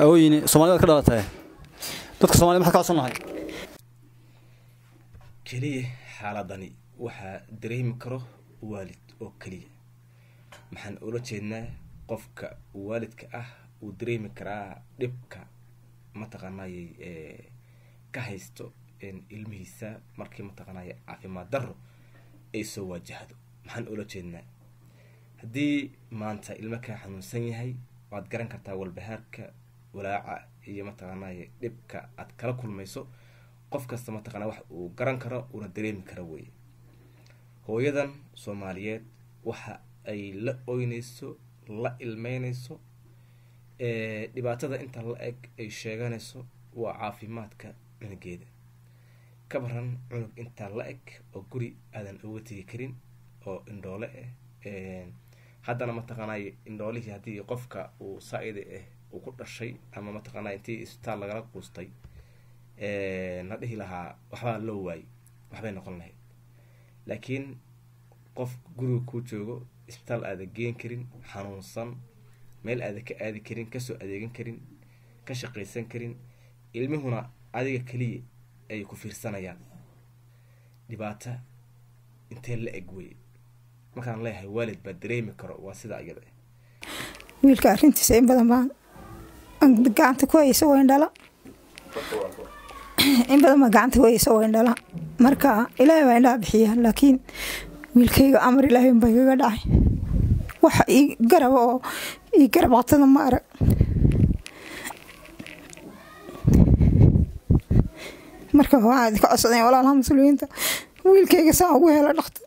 hawooyin soomaalida ka dhalatay dadka somalida maxaad ka codsannahay keliya xaaladani waxaa dareemi karo waalid oo keliya maxaan ula jeednaa qofka waalidka ah uu dareemi karaa dhibka mataqaanay ka haysto ilmihiisa markii mataqaanay caafimaad daro ay soo waajahdo maxaan ula jeednaa haddii maanta ilmo kaa xanuunsan yahay waad garan kartaa walbahaarka walaaca iyo mataqaanay dhibka aad kala kulmayso qof kasta mataqana wax uu garan karo uuna dareemi karo weye hooyadan soomaaliyeed waxa ay la oynayso la ilmeynayso dhibaatada inta la eg ay sheeganayso waa caafimaadka cunugeeda ka baran cunug intaa la eg oo guri aadan uga tegi karin oo indhoole ah haddana mataqaanay indhoolihii haddii qofka uu saa-ida ah uu ku dhashay ama mataqaanay intii isbitaal lagala quustay la dhihi lahaa waxbaa loo waayey waxbay noqon lahayd laakiin qof guriga kuu joogo isbitaal aada geen karin xanuunsan meel aada ka aadi karin kasoo adeegan karin ka shaqaysan karin ilmihuna adiga keliya ay ku fiirsanayaan dhibaata intee la eg weye markaan leeyahay waalid baa dareemi karo waa sidaa iyada wiilka arrintiisa in badan baan gacanta ku haysa waa indhala in badan baa gacanta ku haysa waa indhala marka ilaahay baa indhaha bixiya laakiin wiilkayga amar ilaahay unbaa igaga dhacay waxa ii garaba oo ii garab qatada ma arag marka waxaa idinka codsadeen walaalaha muslimiinta wiilkayga saa ugu hela dhaktar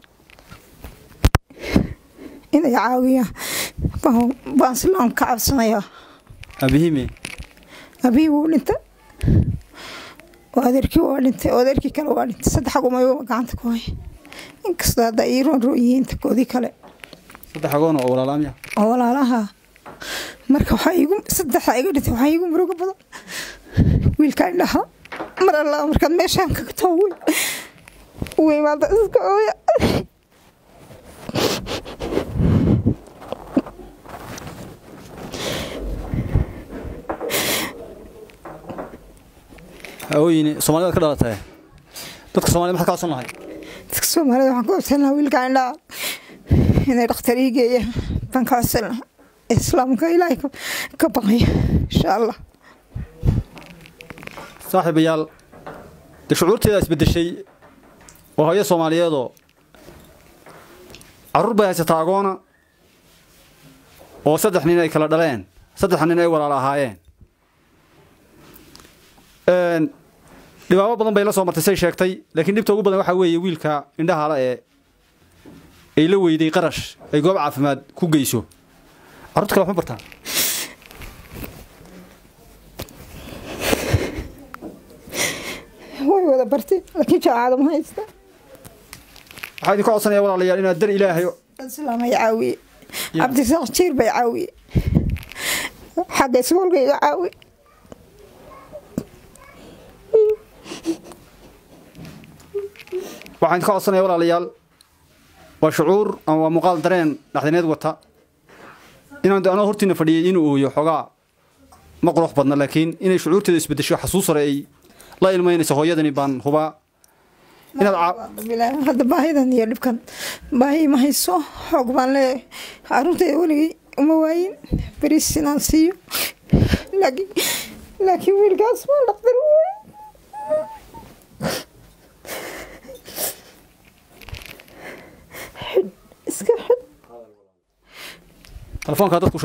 inay caawiyaan baan silaan ka cabsanayaa aabihime abii wuu dhintay oo adeerkii waa dhintay oo adeerkii kale waa dhintay saddex agumayo gacanta ku haya inkastoo hadda ii roon roon yihiin takoodii kale saddex agoon oo walaalaamya oo walaalaha marka waxaa igu saddexa iga dhintay waxaa iigu murugo badan wiilkaa indhaha mar alla markaad meeshaan kaga too wey u imaada iska ooya hawooyin soomaalida ka dhalatay dadka somalida maxaad ka codsannahay dadka soomaalida waxaan ka codsan lahaa wiilkaa indhaha inay dhakhtar ii geeyaan baan ka codsan lahaa islaamka ilaahay ka baqaya insha allah saaxiibayaal dee shucuurteeda isbedeshay oo hooyo soomaaliyeedoo carruur bay haysataa agoona oo saddex nin ay kala dhaleen saddexa nin ay walaala ahaayeen dhibaabo badan bay la soo martay say sheegtay laakiin dhibta ugu badan waxaa weeye wiilka indhahala ee ay la weyday qarash ay goob caafimaad ku geyso carruurta kale waxma bartaan way wada bartay laakiin jaacada ma haysta waxaa idinka codsanaya walaalayaal inaad dar ilaahay islaamay caawiye cabdisaaq jiir bay caawiye xagga isboolka iga caawiye waxaan idinka codsanaya walaalayaal waa shucuur ama waa muuqaal dareen dhaxdineed wata inaan anoo hortiina fadhiyay inuu ooyo xoogaa ma qurux badna laakiin inay shucuurteeda isbedesho xasuus hore ay la ilmaynayso hooyadani baan hubaa inaad hadda baahidan iyo dhibkan baahi ma hayso xoog baan leeyahay caruurtayda weligay uma waayin beriis inaan siiyo laakiin laakiin wiilkaas waa dhaqtar waay xidh iska xidh telefoonkaa dadku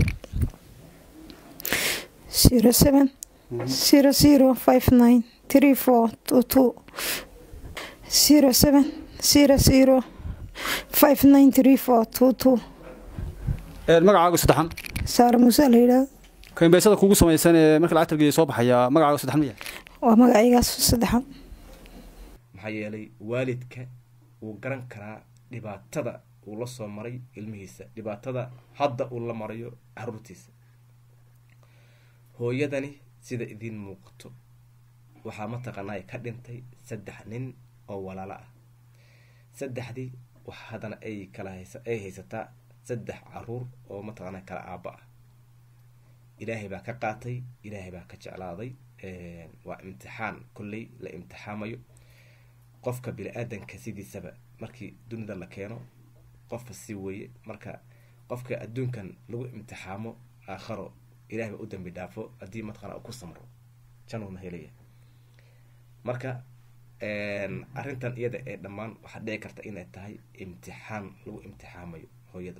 zero seven zero zero five nine three four two two zero seven zero zero five nine three four two two magacaagu saddexan saara muuse la yidhaahdo kaimbeysada kugu samaysan ee marka lacag targeeya soo baxaya magacaagu saddexan ma yahay waa magacaygaas saddexan maxaa yeelay waalidka wuu garan karaa dhibaatada uu la soo maray ilmihiisa dhibaatada hadda uu la marayo caruurtiisa hooyadani sida idiin muuqato waxaa mataqaanaa ka dhintay saddex nin oo walaalo ah saddexdii wax haddana ay kala haysa ay haysataa saddex caruur oo mataqaanaa kala aabba ah ilaahay baa ka qaatay ilaahay baa ka jeclaaday waa imtixaan kolley la imtixaamayo qofka bini-aadanka sidiisaba markii dunida la keeno qofka si weeye marka qofka adduunkan lagu imtixaamo aakharo ilahay baa u dambi dhaafo haddii mataqana ku samro januuna helaya marka arrintan iyada ee dhammaan waxaa dhici karta inay tahay imtixaan lagu imtixaamayo hooyada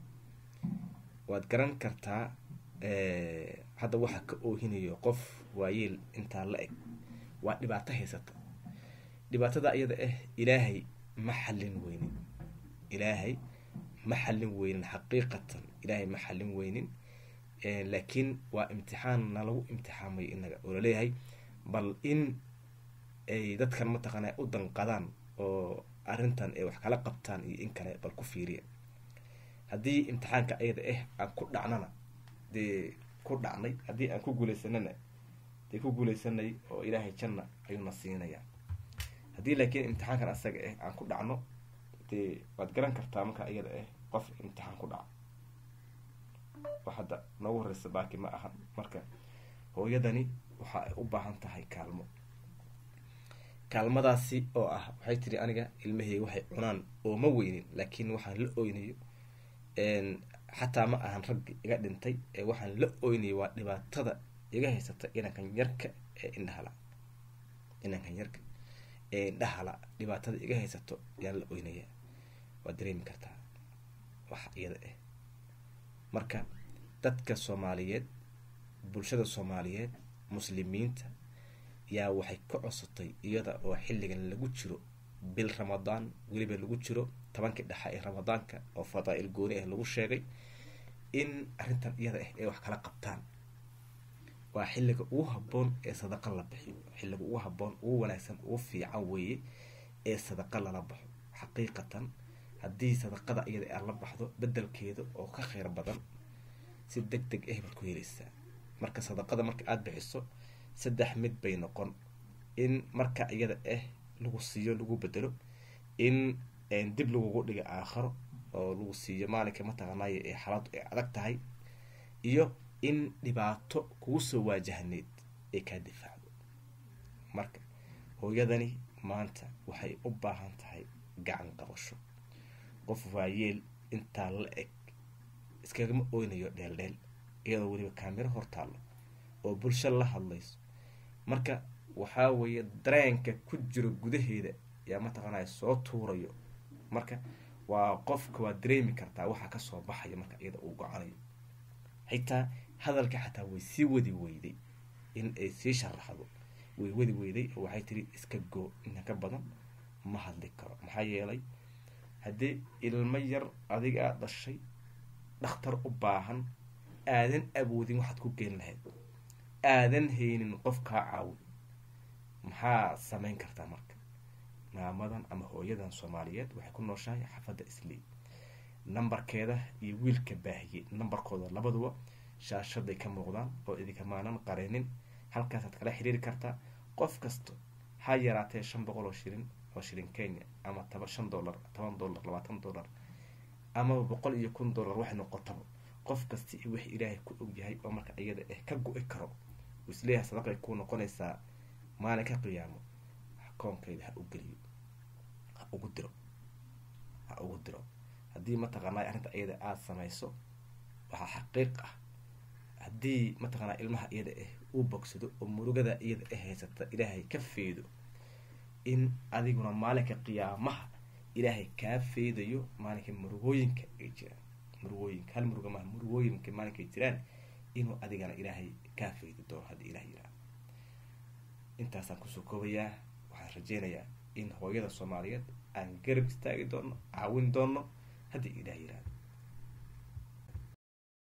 waad garan kartaa hadda waxa ka oohinayo qof waayeel intaa la eg waa dhibaato haysata dhibaatada iyada ah ilaahay ma xallin weynin ilaahay ma xallin weynin xaqiiqatan ilaahay ma xallin weynin laakiin waa imtixaan na lagu imtixaamayo inaga oo laleeyahay bal in ay dadkan mataqaana u danqadaan oo arrintan ay wax kala qabtaan iyo in kale bal ku fiiriya haddii imtixaanka ayada ah aan ku dhacnana dee ku dhacnay haddii aan ku guuleysanana dee ku guuleysanay oo ilaahay janna ayuuna siinayaa haddii laakiin imtixaankan asaga ah aan ku dhacno dee waad garan kartaa marka iyada ah qof imtixaan ku dhaca wax hadda noogu horeysa baaki ma ahan marka hooyadani waxa ay u baahan tahay kaalmo kaalmadaasi oo ah waxay tiri aniga ilmaheyga waxay cunaan oo ma weynin laakiin waxaan la oynayo xataa ma ahan raggi iga dhintay ee waxaan la oynayo waa dhibaatada iga haysata inankan yarka ee indhahala inankan yarka ee indhahala dhibaatada iga haysato ayaan la oynaya waad dareemi kartaa waxa iyada ah marka dadka soomaaliyeed bulshada soomaaliyeed muslimiinta yaa waxay ka codsatay iyada oo xilligan lagu jiro bil ramadaan weliba lagu jiro tobankii dhexa ee ramadaanka oo fadaa-il gooni ah lagu sheegay in arrintan iyada ah ay wax kala qabtaan waa xilliga ugu habboon ee sadaqa la bixiyo xilliga ugu habboon ugu wanaagsan ugu fiican weeye ee sadaqa lala baxo xaqiiqatan haddii sadaqada iyada aad la baxdo bedelkeeda oo ka kheyr badan si deg deg ah baad ku helaysaa marka sadaqada marka aada bixiso saddex mid bay noqon in marka iyada ah lagu siiyo lagu bedelo in dib lagugu dhiga aakharo oo lagu siiyo maalinka mataqaanaayo ee xaaladu ay adag tahay iyo in dhibaato kugu soo waajahneyd ay kaa difaacdo marka hooyadani maanta waxay u baahan tahay gacan qabasho qof waayeel intaa la eg iskagama oynayo dheeldheel iyadoo weliba kaamiro hortaallo oo bulsho la hadlayso marka waxaa weeye dareenka ku jiro gudaheeda yaa mataqaanaya soo tuurayo marka waa qofka waa dareemi kartaa waxaa kasoo baxaya marka iyada uu go-anayo xitaa hadalka xataa way sii wadi weyday in ay sii sharaxdo way wadi weyday oo waxay tiri iska goo inta ka badan ma hadli karo maxaa yeelay haddii ilmo yar adiga aad dhashay dhakhtar u baahan aadan awoodin waxaad ku geen lahayd aadan haynin qof kaa caawin maxaa sameyn kartaa marka maamadan ama hooyadan soomaaliyeed waxay ku nooshahay xafadda islii nambarkeeda iyo wiilka baahiyey nambarkooda labaduba shaashaday ka muuqdaan oo idinkamaanan qareenin halkaasaad kala xiriiri kartaa qof kasta ha yaraatee shan boqol oo shilin oo shilin kenya ama taba shan dollar toban dollar labaatan dollar amaba boqol iyo kun dollar waxay noqotaba qof kasta iyo wix ilaahay ku ogyahay oo marka iyada ah ka go-i karo uu isleeyahay sadaqay kuu noqonaysaa maalinka qiyaamo koonkayda ha u geliyo ha ugu diro ha ugu diro haddii mataqaanaa arrinta iyada aada samayso waxaa xaqiiq ah haddii mataqaanaa ilmaha iyada ah uu bogsado oo murugada iyada ah haysata ilaahay ka feedo in adiguna maalinka qiyaamaha ilaahay kaa feedayo maalinka murugooyinka ay jiraan murugooyinka hal muruga maha murugooyinka maalinka ay jiraan inuu adigana ilaahay kaa feedi doono haddii ilaah yiraa intaasaan kusoo koobayaa waxaan rajeynayaa in hooyada soomaaliyeed aan garab istaagi doono caawin doono haddii ilaah yiraahdo